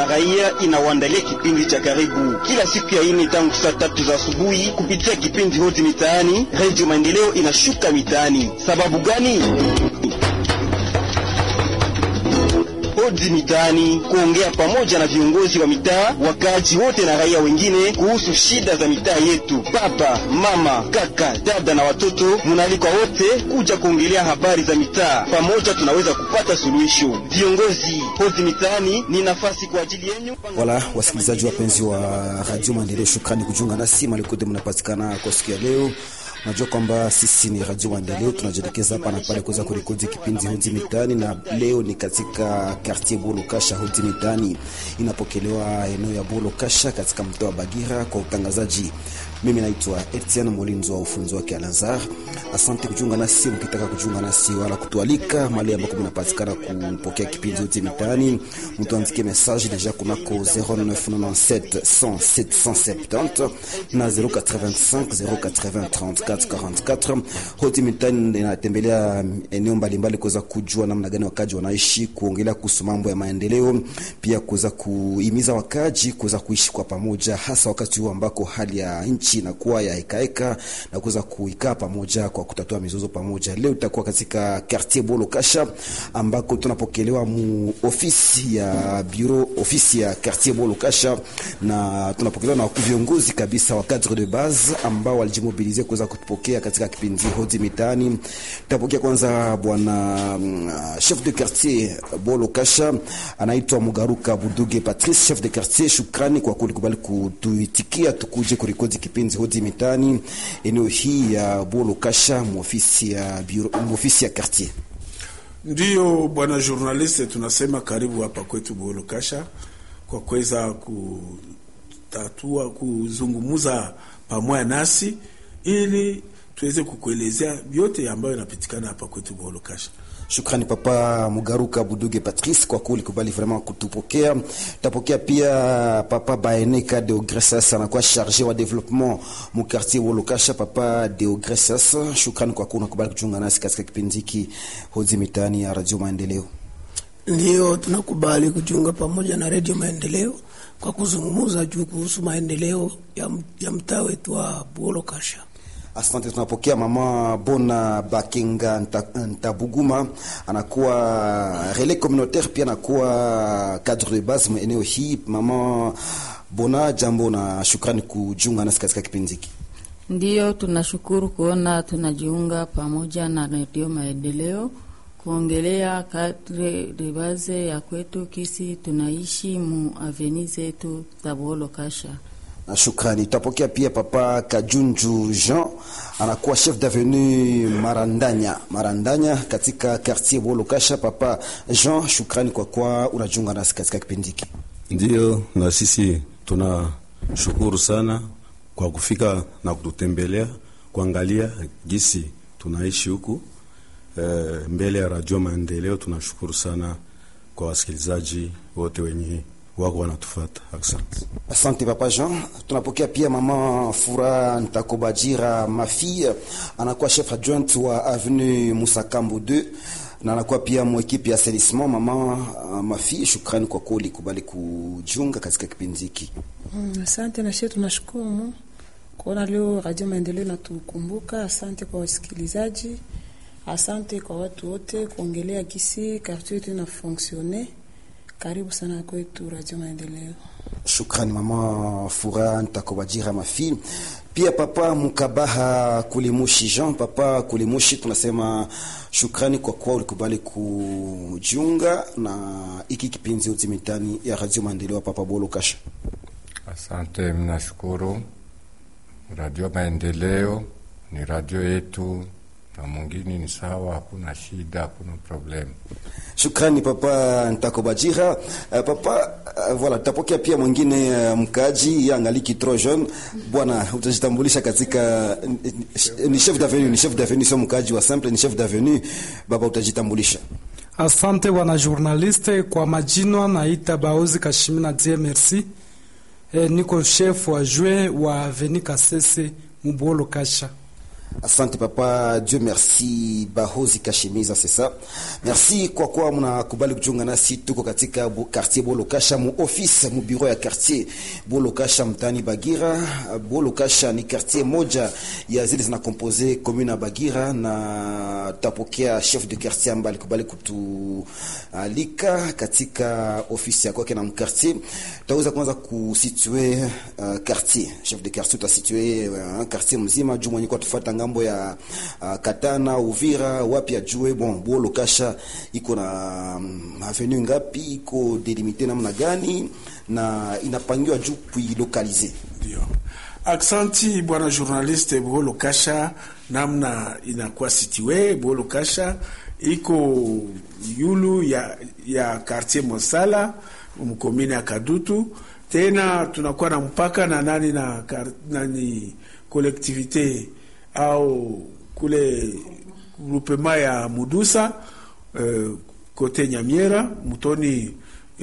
na raia inawaandalia kipindi cha karibu kila siku ya ine tangu saa tatu za asubuhi kupitia kipindi hoti mitaani. Redio Maendeleo inashuka mitaani. Sababu gani? Hodi mitaani, kuongea pamoja na viongozi wa mitaa, wakaaji wote na raia wengine kuhusu shida za mitaa yetu. Baba, mama, kaka, dada na watoto, munaalikwa wote kuja kuongelea habari za mitaa. Pamoja tunaweza kupata suluhisho. Viongozi, hodi mitaani ni nafasi kwa ajili yenu. Wala wasikilizaji wapenzi wa Radio Maendeleo, shukrani kujiunga nasi malikote mnapatikana kwa siku ya leo. Najua kwamba sisi ni Radio Maendeleo, tunajielekeza hapa na pale kuweza kurekodi kipindi Hodi Mitaani, na leo ni katika quartier Bolo Kasha. Hodi Mitaani inapokelewa eneo ya Bolo Kasha katika mtaa wa Bagira kwa utangazaji. Mimi naitwa Etienne Molinzo wa ufunzi wake Alazar. Asante kujiunga nasi, mkitaka kujiunga nasi wala kutualika mahali ambako mnapatikana kupokea kipindi Hodi Mitaani, mtuandikie message deja kunako 0997 100 770 na 085 080 34 44. Hoti Mitaani inatembelea eneo mbalimbali kuweza kujua namna gani wakaji wanaishi, kuongelea kuhusu mambo ya maendeleo, pia kuweza kuhimiza wakaji kuweza kuishi kwa pamoja, hasa wakati huu ambako hali ya nchi inakuwa ya hekaheka na kuweza kuikaa pamoja kwa kutatua mizozo pamoja. Leo tutakuwa katika quartier Bolo Kasha ambako tunapokelewa mu ofisi ya bureau ofisi ya quartier Bolo Kasha, na tunapokelewa na viongozi kabisa wa cadre de base ambao walijimobilize kuweza kutupokea katika kipindi Hodi Mitaani. Tutapokea kwanza bwana uh, chef de quartier Bolo Kasha anaitwa Mugaruka Buduge Patrice, chef de quartier. Shukrani kwa kulikubali kutuitikia tukuje kurekodi kipindi Hodi Mitaani eneo hii ya Bolo Kasha muofisi ya bureau muofisi ya quartier. Ndiyo bwana journaliste, tunasema karibu hapa kwetu Bolo Kasha kwa kuweza kutatua kuzungumuza pamoja nasi ili tuweze kukuelezea vyote ambayo inapitikana hapa kwetu Bolo Kasha. Shukrani papa Mugaruka Buduge Patrice kwa kuli kubali vraiment kutupokea. Tapokea pia papa Baeneka Deogressas anakuwa charge wa development mu quartier Wolokasha. Papa Deogressas, shukrani kwa kuna kubali kuchunga nasi katika kipindi hiki Hodi Mitaani ya Radio Maendeleo. Ndio tunakubali kujiunga pamoja na Radio Maendeleo kwa kuzungumza juu kuhusu maendeleo ya, ya mtaa wetu wa Wolokasha. Asante, tunapokea mama Bona Bakenga Ntabuguma, anakuwa relais communautaire, pia anakuwa cadre de base eneo hii. Mama Bona, jambo na shukrani kujiunga nasi katika kipindi hiki. Ndiyo, tunashukuru kuona tunajiunga pamoja na redio Maendeleo kuongelea kadre de base ya kwetu kisi tunaishi mu aveni zetu za Bolo Kasha. Shukrani. Tutapokea pia papa Kajunju Jean anakuwa chef d'avenue Marandanya Marandanya katika quartier Bolo Kasha. Papa Jean, shukrani kwa kwa unajiunga nasi katika kipindi hiki. Ndiyo, na sisi tunashukuru sana kwa kufika na kututembelea kuangalia gisi tunaishi huku e, mbele ya Radio Maendeleo. Tunashukuru sana kwa wasikilizaji wote wenye wako wanatufata. Asante, asante papa Jean. Tunapokea pia mama Fura Ntakobajira Mafi, anakuwa chef adjoint wa avenue Musakambo 2 na anakuwa pia mwekipi ya assainissement. Mama uh, Mafi, shukrani kwa kweli kubali kujiunga katika kipindi hiki. Mm, asante na shetu, tunashukuru kuona leo Radio Maendeleo natukumbuka. Asante kwa wasikilizaji, asante kwa watu wote kuongelea gisi quartier yetu ina fonctionner karibu sana kwetu Radio Maendeleo. Shukrani mama Fura Ntakobajira Mafi. Pia papa Mukabaha Kulimushi Jean, papa Kulimushi, tunasema shukrani kwa kuwa ulikubali kujiunga na iki kipindi Hodi Mitaani ya Radio Maendeleo. Papa Bolo Kasha, asante. Mnashukuru Radio Maendeleo, ni radio yetu na mwingine ni sawa, hakuna shida, hakuna problemu. Shukrani papa Ntakobajira. Uh, papa uh, voilà, tutapokea pia mwingine uh, mkaji yangaliki trop jeune. Bwana, utajitambulisha katika ni chef d'avenue, ni chef d'avenue, sio mkaji wa simple, ni chef d'avenue. Baba, utajitambulisha. Asante bwana journaliste, kwa majina naita Baozi Kashimina die merci. E, niko chef wa jue wa Avenue Kasese Mubolo Kasha. Asante papa, Dieu merci. Bahozi Kashimiza, c'est ça. Merci kwa kuwa mnakubali kujiunga nasi. Tuko katika bu, quartier Bolokasha, mu office mu bureau ya quartier Bolokasha mtani Bagira. Bolokasha ni quartier moja ya zile zinakompose commune ya Bagira, na tapokea chef de quartier ambaye alikubali kutualika katika ofisi ya kwake na mkartier. Tutaweza kwanza kusitue uh, quartier chef de quartier utasitue uh, quartier mzima juu mwenye kwa tufuata ngambo ya uh, Katana, Uvira, wapi ajue bon Bolo Kasha iko na um, avenue ngapi, iko delimite namna gani na inapangiwa juu kuilokalize. Ndio. Aksanti bwana journaliste. Bolo Kasha namna inakuwa situe, Bolo Kasha iko yulu ya, ya quartier Mosala mkomine ya Kadutu. Tena tunakuwa na mpaka na nani na nani collectivité au kule groupement ya Mudusa uh, kote Nyamiera mutoni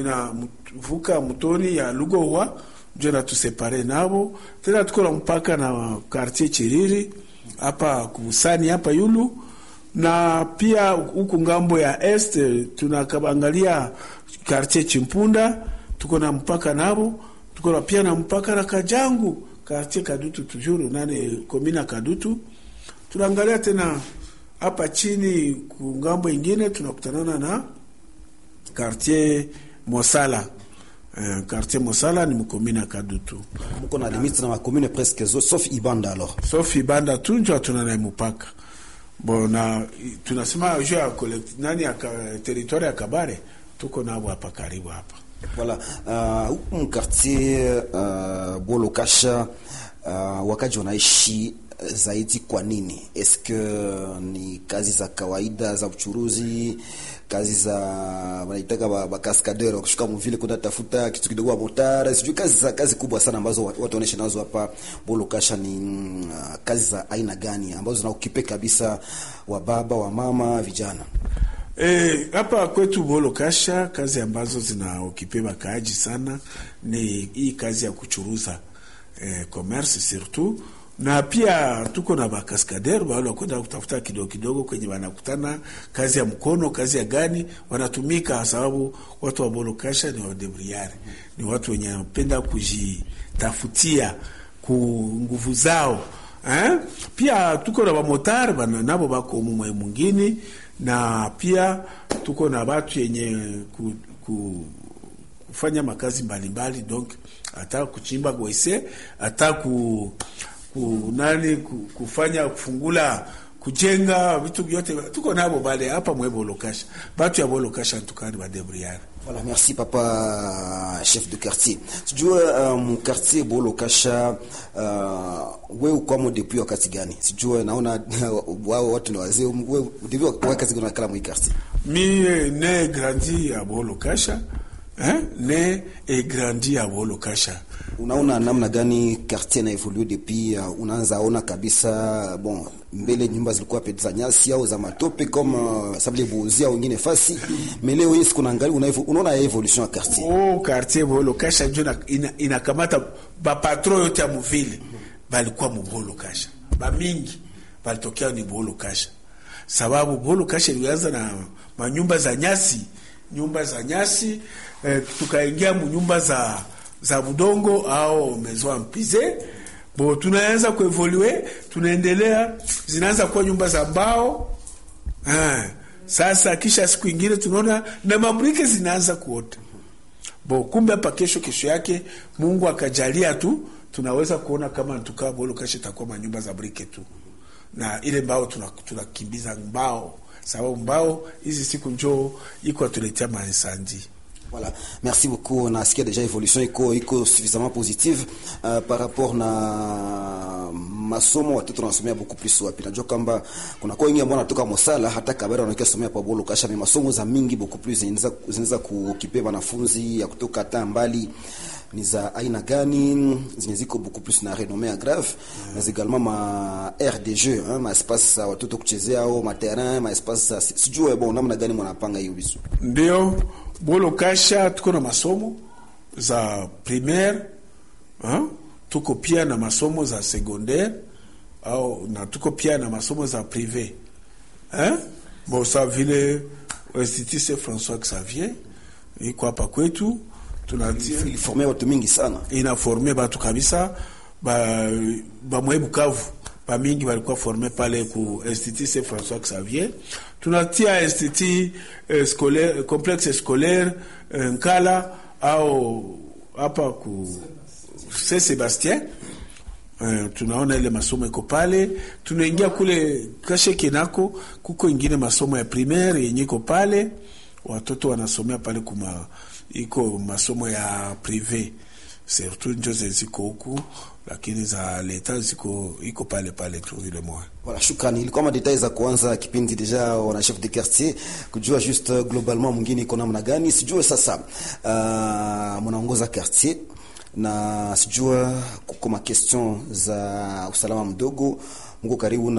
inavuka mutoni ya Lugowa njo natusepare nabo. Tena tuko na mpaka na quartier Chiriri hapa kusani hapa yulu, na pia huku ngambo ya est tunakaangalia quartier Chimpunda tuko na mpaka nabo. Tuko na pia na mpaka na Kajangu quartier Kadutu tujuru nane komina Kadutu. Tunaangalia tena hapa chini kungambo ingine tunakutanana na quartier Mosala. Uh, quartier Mosala ni mkomina Kadutu. Mko na limite na makomune presque zo sauf Ibanda alors. Sauf Ibanda tu ndio tunana mpaka. Bona tunasema juu ya nani ya territoire ya Kabare tuko nabo hapa karibu hapa. Voilà, huku uh, mkartier uh, Bolokasha uh, wakaji wanaishi zaidi kwa nini? Eske ni kazi za kawaida za uchuruzi, kazi za wanaitaka bakaskadeur ba kushuka mvile kwenda tafuta kitu kidogo wa motara, sijui kazi za kazi kubwa sana ambazo watu wanaonesha nazo hapa Bolokasha ni uh, kazi za aina gani ambazo zinaukipe kabisa wa baba wa mama vijana hapa e, kwetu Bolokasha kazi ambazo zinaokipe bakaaji sana ni hii kazi ya kuchuruza e, commerce surtout, na pia tuko na bakaskader wale wakwenda kutafuta kidogo kidogo kwenye wanakutana, kazi ya mkono, kazi ya gani wanatumika, sababu watu wa Bolokasha ni wadebriari, ni watu wenye wanapenda kujitafutia ku nguvu zao eh? Pia tuko na bamotari bana nabo bako mumwe mwingine na pia tuko na batu yenye ku, ku, kufanya makazi mbalimbali donc hata kuchimba gwese hata ku, ku nani ku, kufanya kufungula kujenga vitu vyote tuko nabo bale hapa mwe Bolokasha, batu ya Bolokasha tukani badebriare. Voilà, merci papa chef de quartier. Sijue um, quartier Bolokasha uh, wewe ukwamo depuis wakati gani? Sijue naona wao watu ni wazee. Wewe depuis wakati gani unakala mwi quartier? Mi ne grandi à Bolokasha. Hein? Ne et grandi à Bolokasha. Unaona namna gani quartier na evolue depuis uh, unaanza ona kabisa bon mbele nyumba zilikuwa pete za nyasi au za matope kama uh, sabile buzia wengine fasi mais leo hii siku naangalia una unaona evolution ya quartier oh quartier Bolokasha ndio inakamata ina ba patron yote ya mvile balikuwa mu Bolokasha ba mingi balitokea ni Bolokasha sababu Bolokasha ilianza na manyumba za nyasi nyumba za nyasi eh, tukaingia mu nyumba za za budongo au maison mpize bo, tunaanza kuevolue, tunaendelea, zinaanza kuwa nyumba za mbao eh. Sasa kisha siku ingine tunaona na mabrike zinaanza kuota bo, kumbe hapa kesho kesho yake Mungu akajalia tu tunaweza kuona kama tukaa bolo kesho itakuwa manyumba za brike tu, na ile mbao tunakimbiza tuna mbao sababu mbao hizi siku njoo iko atuletea mainsandi Voilà, merci beaucoup. Nasikia déjà évolution iko iko suffisamment positive uh, par rapport na masomo watoto wanasomea beaucoup plus wapi. Najua kwamba kuna kwa wengi ambao wanatoka Mosala hata Kabera wanakia somea pa Bolo Kasha, masomo za mingi beaucoup plus zinaweza zinaweza kukipe wanafunzi ya kutoka hata mbali ni za aina gani zenye ziko beaucoup plus na renommée grave mm. mais également ma aire de jeu hein, ma espace watoto kuchezea au ma terrain ma espace sijue bon namna gani mnapanga hiyo visu ndio Bolo Kasha tuko na masomo za primaire hein? tuko pia na masomo za secondaire au na tuko pia na masomo za prive eh? Bon, sa vile Institut Saint François Xavier iko hapa kwetu tunatia iliforme watu mingi sana inaforme batu kabisa ba bamwe Bukavu bamingi balikuwa forme pale ku Institut Saint François Xavier. Tunatia institut eh, scolaire complexe scolaire eh, Nkala au hapa ku Saint Sebastien eh, tunaona ile masomo iko pale. Tunaingia kule Kasheke nako kuko ingine masomo ya primaire yenye iko pale, watoto wanasomea pale kuma iko masomo ya prive surtout njo ziko huku, lakini za leta ziko iko pale pale tu ile moja. Voilà, shukrani. Ilikuwa madetail za kuanza kipindi deja, wana chef de quartier kujua juste globalement mwingine iko namna gani, sijue sasa uh, mnaongoza quartier na sijua kuko ma question za usalama mdogo, mko karibu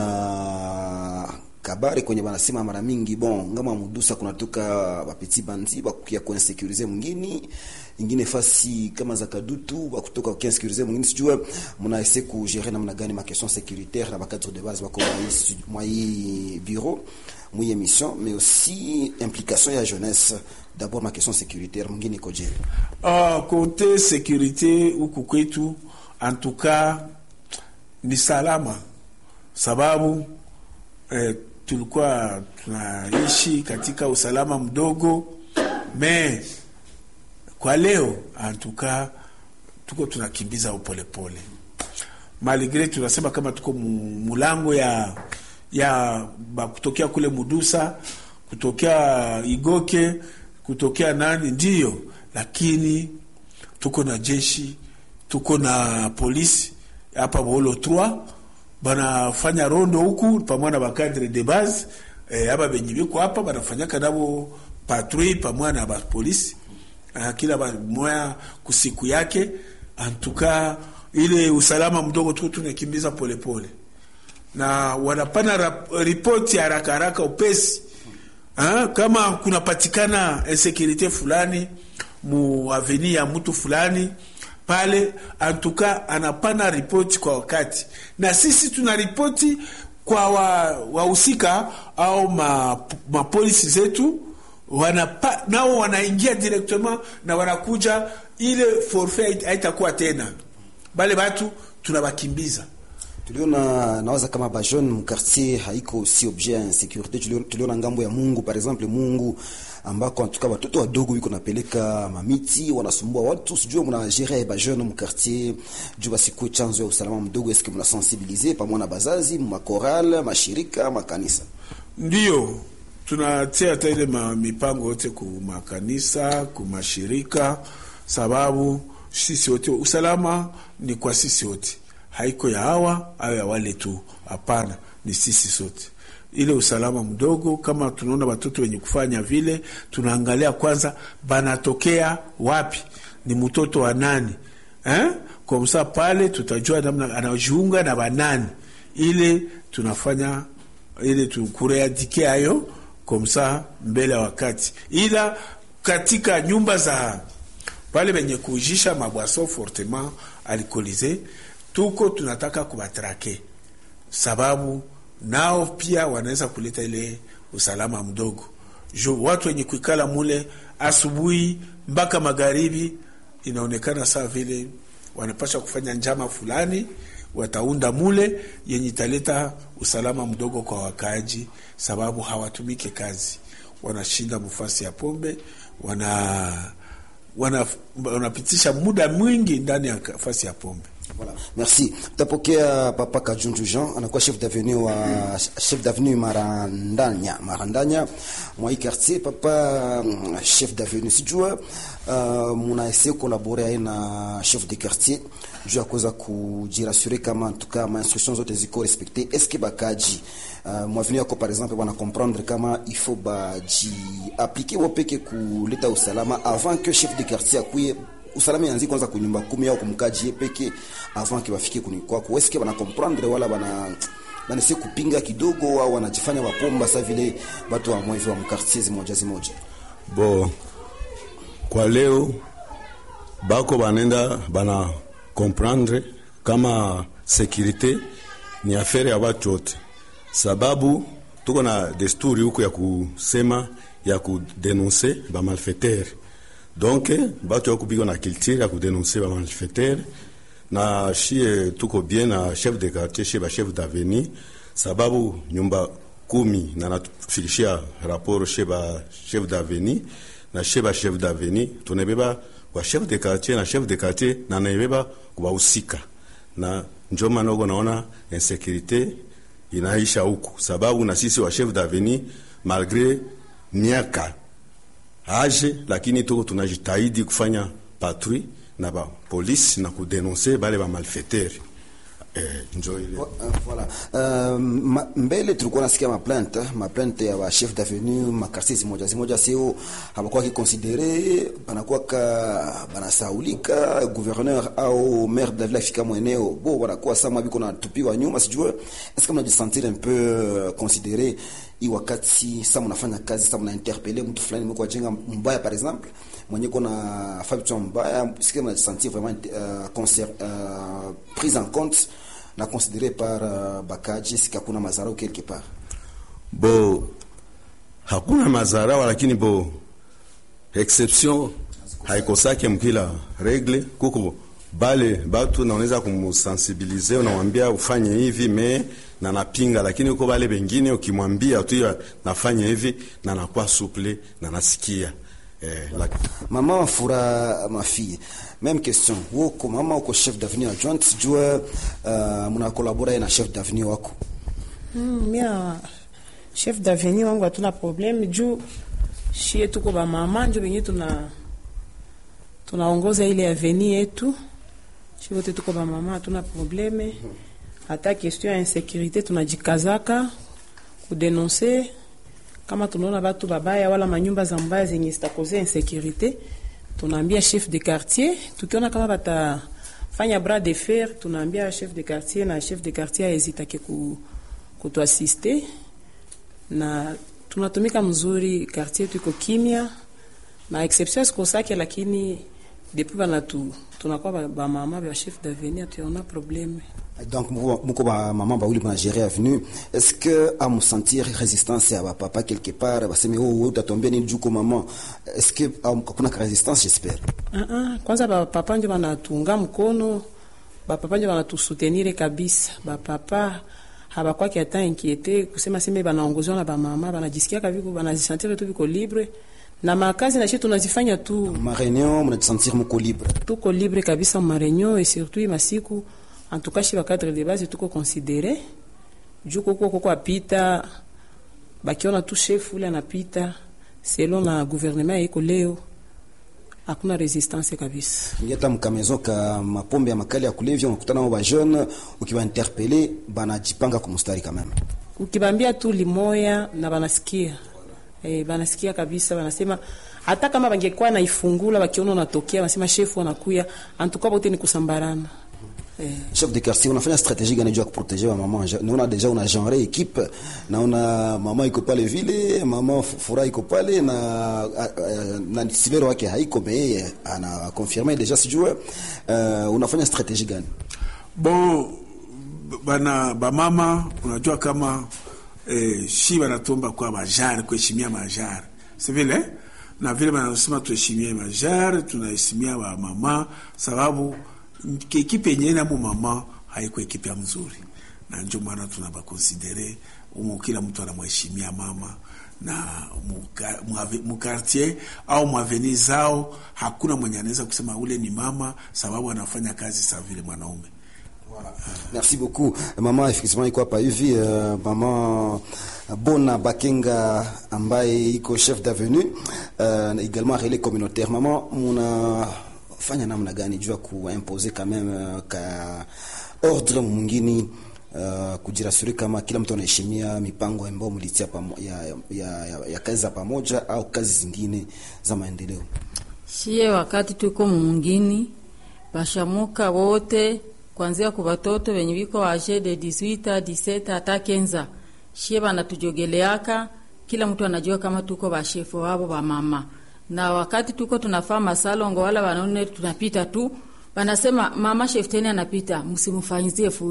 na kabari kwenye banasema mara mingi bon ngama mudusa kunatoka bapeti bandi bakukia kuinsekurize mwingine ingine fasi kama za kadutu bakutoka kuinsekurize mwingine sijua muna ese kugere namna gani ma question sécuritaire na bakadre de base bako mwa hii bureau mwa hii émission mais aussi implication ya jeunesse d'abord ma question sécuritaire mwingine koje Ah, kote sécurité huku kwetu en tout cas ni salama sababu eh, tulikuwa tunaishi katika usalama mdogo me kwa leo antuka tuko tunakimbiza upolepole maligre tunasema kama tuko mu- mulango ya ya ba kutokea kule mudusa kutokea igoke kutokea nani ndiyo lakini tuko na jeshi tuko na polisi hapa Bolo 3 banafanya rondo huku pamoja na bakadre de base eh, aba benye biko hapa banafanyaka nabo patrui pamoja na bapolisi uh, kila ba- moya kusiku yake antuka ile usalama mdogo tuko tunakimbiza polepole na wanapana rap- ripoti haraka haraka upesi ha? kama kunapatikana insekurite fulani mu aveni ya mtu fulani pale antuka anapana ripoti kwa wakati na sisi tuna ripoti kwa wa- wahusika au ma- mapolisi zetu wanapa, nao wanaingia directement na wanakuja ile forfait haitakuwa tena bale batu tunabakimbiza tuliona nawaza kama ba jeune mu quartier haiko si objet ya insécurité tuliona, tuliona ngambo ya Mungu par exemple Mungu ambako antuka watoto wadogo wiko napeleka mamiti wanasumbua watu sijue mna gérer ba jeune mu quartier juu basikue chanzo ya usalama mdogo eske mna sensibiliser pamoja na bazazi makoral mashirika makanisa Ndiyo, tunatia hata ile ma- mipango yote ku makanisa ku mashirika, sababu sisi wote usalama ni kwa sisi wote, haiko ya hawa au ya wale tu. Hapana, ni sisi sote. Ile usalama mdogo, kama tunaona watoto wenye kufanya vile, tunaangalia kwanza banatokea wapi, ni mtoto wa nani eh? Kwa msa pale tutajua namna anajiunga na banani, ile tunafanya ili tukureadike hayo komsa mbele ya wakati, ila katika nyumba za pale benye kuujisha mabwaso fortement alcoolise tuko tunataka kubatrake, sababu nao pia wanaweza kuleta ile usalama mdogo jo watu wenye kuikala mule asubuhi mpaka magharibi, inaonekana saa vile wanapasha kufanya njama fulani wataunda mule yenye italeta usalama mdogo kwa wakaaji, sababu hawatumike kazi, wanashinda mufasi ya pombe, wana wana wanapitisha muda mwingi ndani ya fasi ya pombe. Voilà. Merci. Tapokea Papa Kajunju Jean anakuwa chef d'avenue wa chef d'avenue Marandanya. Marandanya mwa hii quartier papa mm, chef d'avenue sijua uh, munaese collaborer na chef de quartier juu ya kuweza kujirasure kama en tout cas ma instructions zote ziko respecte. Est-ce que bakaji uh, mwavenu yako par exemple wana comprendre kama il faut baji appliquer wopeke kuleta usalama avant que chef de quartier akuye usalama yanzi kwanza kunyumba kumi au kumkaji ye peke avant ke bafike kuni kwako eske bana comprendre wala bana banese kupinga kidogo au wanajifanya wapomba sa vile watu wa mwevi wa mkartier zimoja zimoja bo kwa leo bako banenda bana comprendre kama sécurité ni afere ya watu wote, sababu tuko na desturi huko ya kusema ya kudenonse ba malfaiteur donc batu ya kupigwa na culture ya kudenonse ba malfaiteur na shie tuko bien na chef de quartier chez ba chef d'avenir, sababu nyumba kumi na natufikishia raporo chez ba chef d'avenir na chez ba chef d'avenir tunabeba kwa chef de quartier na chef de quartier na naibeba kubahusika na njo maana uko naona insécurité inaisha huku, sababu na sisi wa chef d'avenir malgré miaka age, lakini tuko tunajitahidi kufanya patrouille na ba polisi na kudenonse bale ba malfaiteur eh, njo ile Voilà. Uh, ma, mbele tulikuwa nasikia maplainte maplainte ya ba chef d'avenue makartier zimoja zimoja sio habakuwa kikonsidere banakuwa ka banasaulika gouverneur au maire de la ville afika mweneo bo wanakuwa sama biko na tupiwa nyuma sijue est-ce que mnajisentir un peu euh, considéré i wakati sa mnafanya kazi sa mna interpeller mtu fulani mko jenga mbaya par exemple mwenye kona fabitu mbaya est-ce que mnajisentir vraiment euh, concert, euh, prise en compte na considéré par uh, bakaji sika kuna mazarau quelque part bo hakuna mazarawa, lakini bo exception haikosake mkila regle kuko bale batu naoneza kumsensibilize, unamwambia ufanye hivi me na napinga, lakini uko bale bengine ukimwambia tu ya nafanya hivi na nakuwa suple na nasikia eh, lak... mama fura mafille même question woko mama uko chef d'avenir adjoint sijue uh, mna collaborer na chef d'avenir wako Mm, mia chef d'avenir wangu hatuna probleme juu shie tuko bamama njo benye tuna tunaongoza ile avenir yetu shi wote tuko bamama hatuna probleme hata question ya insécurité tunajikazaka kudenonse kama tunaona batu babaya wala manyumba za mbaya zenye zitakoze insécurité tunaambia chef de quartier tukiona kama batafanya bras de fer tunaambia chef de quartier na chef de quartier aezitake ku, kutuasiste na tunatumika mzuri quartier yetu iko kimya na exception sikosake lakini depuis banatu tunakuwa ba- bamama ba chef d'avenir tuyaona probleme donc muko muko ba mama bauli mna gérer avenue est-ce que à me sentir résistance ya papa quelque part baseme oh wewe utatombea nini juko mama est-ce que um, kuna résistance j'espère Ah, ah, kwanza bapapa njo banatunga mkono bapapa njo banatusutenire kabisa bapapa habakwaki hata inquiete kusema seme banaongoziwa na bamama banajisikiaka viko banajisantire tu viko libre na makazi na shi tunazifanya tu ma réunion mnajisentir muko libre tuko libre kabisa ma réunion et surtout masiku en tout cas chez cadre de base tuko considéré juu koko koko apita bakiona tu chef ule anapita selon na gouvernement iko leo hakuna resistance kabisa ngeta mkamezo ka mapombe ya makali ya kulevya unakutana nao ba jeune ukiwa interpeller banajipanga kumstari quand même ukibambia tu limoya na banasikia eh, banasikia kabisa banasema hata kama bangekuwa naifungula bakiona unatokea banasema shefu anakuya antuka bote ni kusambarana eh. chef de quartier unafanya stratégie gani juu ya kuprotéger wa mama naona deja una genre équipe naona mama iko pale vile mama fura iko pale na a- a- na silero wake haiko me yeye ana confirmer deja sijue uh, unafanya stratégie gani bon bana bamama unajua kama eh, shi banatomba kwa majari kuheshimia majari si vile na vile banasema tuheshimie majari tunaheshimia wamama sababu ekipe yenyewe namo mama haiko ekipe ya mzuri na njo maana tunabakonsidere umu kila mtu anamheshimia mama na muka- muave- mukartier au mwaveni zao hakuna mwenye anaweza kusema ule ni mama sababu anafanya kazi sa vile mwanaume Merci beaucoup. Mama effectivement iko hapa hivi uh, mama Bona Bakenga ambaye iko chef d'avenue uh, également relais communautaire. Mama muna fanya namna gani juu ya kuimposer quand même uh, ka ordre mwingine uh, kujirasuri kama kila mtu anaheshimia mipango ambayo mlitia pamo, ya, ya, ya, ya kazi za pamoja au kazi zingine za maendeleo. Shie wakati tuko mungini bashamuka wote kwanzia ku batoto benye biko age de 18 17 hata kenza shie banatujogeleaka kila mtu anajua kama tuko bashefu wabo ba mama na wakati tuko tunafaa masalongo wala wanaone tunapita tu banasema mama shefteni anapita msimfanyizie fujo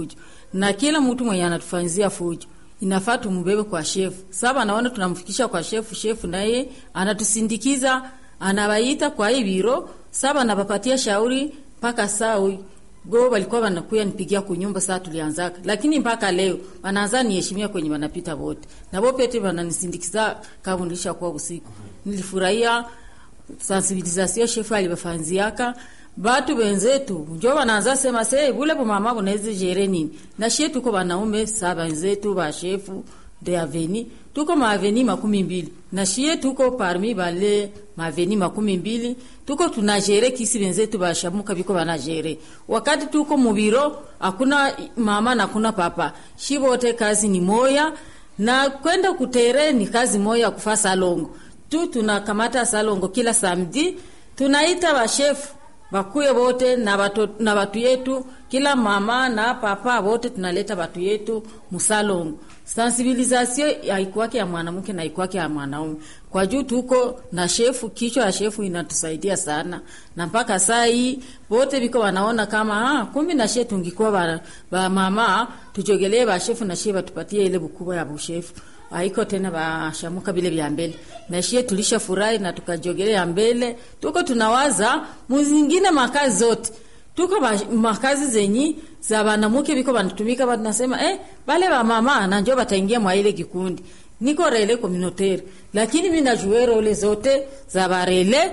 na kila mtu mwenye anatufanyizia fujo inafaa tumbebe kwa shefu. Sasa naona tunamfikisha kwa shefu, shefu naye anatusindikiza, anawaita kwa hii biro, sasa anapapatia shauri mpaka saa go walikuwa wanakuya nipigia kunyumba saa tulianzaka, lakini mpaka leo wanaanza niheshimia kwenye wanapita wote na bo pete wananisindikiza kama nilisha kuwa usiku. Nilifurahia sensibilisation shefu alibafanziaka batu benzetu njo wanaanza sema se bule bumama bunaweza jere nini na shie tuko banaume sa benzetu ba shefu de aveni tuko maaveni makumi mbili na shie tuko parmi bale maaveni makumi mbili tuko tunajere kisi benzetu bashamuka biko banajere wakati tuko mubiro hakuna mama na kuna papa shi bote kazi ni moya na kwenda kutere ni kazi moya kufa salongo tu tunakamata salongo kila samedi tunaita bashefu bakuye bote na batu, na batu yetu kila mama na papa bote tunaleta batu yetu musalongo. Sensibilisation haikuwake ya mwanamke na haikuwake ya mwanaume, kwa juu tuko na shefu, kichwa ya shefu inatusaidia sana, na mpaka saa hii bote biko wanaona kama ah, kumbi na shefu tungikuwa ba, ba mama tujogelee ba shefu na shefu batupatie ile bukubwa ya bushefu haiko tena bashamuka vile vya mbele na shie tulisha furahi na tukajogelea mbele tuko tunawaza muzingine makazi zote tuko ba, makazi zenyi za banamuke biko banatumika banasema eh bale ba mama na njo bataingia mwa ile kikundi niko rele communautaire lakini mimi najua role zote za barele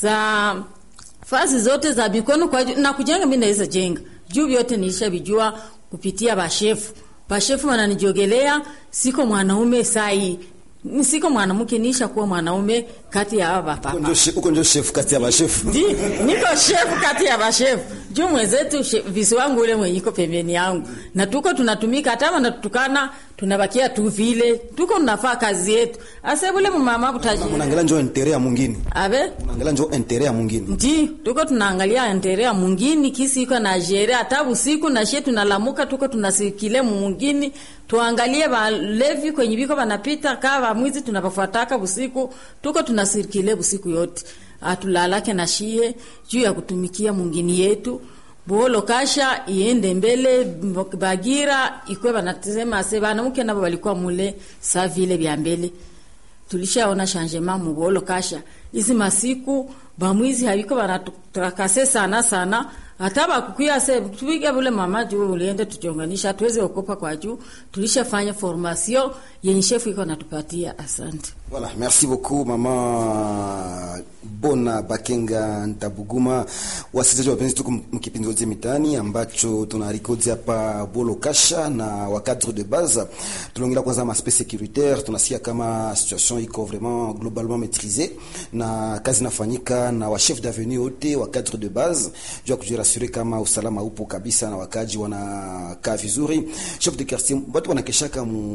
za fazi zote za bikono kwa na kujenga mimi naweza jenga juu vyote nilisha bijua kupitia bashefu bashefu wananijogelea siko mwanaume sai siko mwanamke nisha kuwa mwanaume kati ya aba papa uko njo chef kati ya bashefu Ndi, niko shefu kati ya bashefu juu mwenzetu visi wangu ule mwenye iko pembeni yangu na tuko tunatumika hata wanatutukana tunabakia tu vile tuko tunafaa kazi yetu ase bule mumama butaji unaangalia njo intere ya mwingine abe unaangalia njo intere ya mwingine ndi tuko tunaangalia intere ya mwingine kisi iko na jere hata usiku na shie tunalamuka tuko tunasikile mwingine tuangalie balevi kwenye biko banapita kaa bamwizi tunabafuataka busiku tuko tunasirikile busiku yote atulalake na shie juu ya kutumikia mwingine yetu bolo kasha iende mbele bagira ikwe banasema se banamuke nabo balikuwa mule sa vile vya mbele tulishaona changement mu bolo kasha hizi masiku bamwizi habiko banatutakase sana sana hata bakukuya se tupige bule mama juu uliende tujonganisha tuweze okopa kwa juu tulishafanya formation yenye shefu iko natupatia asante Voilà, merci beaucoup mama Bona Bakenga Ntabuguma. Wasikilizaji wapenzi, tuko mkipindi wote mitani ambacho tunarikodi hapa Bolo Kasha na wa cadre de base. Tunaongelea kwanza ma space sécuritaire, tunasikia kama situation iko vraiment globalement maîtrisée na kazi inafanyika na wa chef d'avenue wote wa cadre de base juu ya kujirassurer kama usalama upo kabisa na wakaji wanakaa vizuri. Chef de quartier watu wanakeshaka mu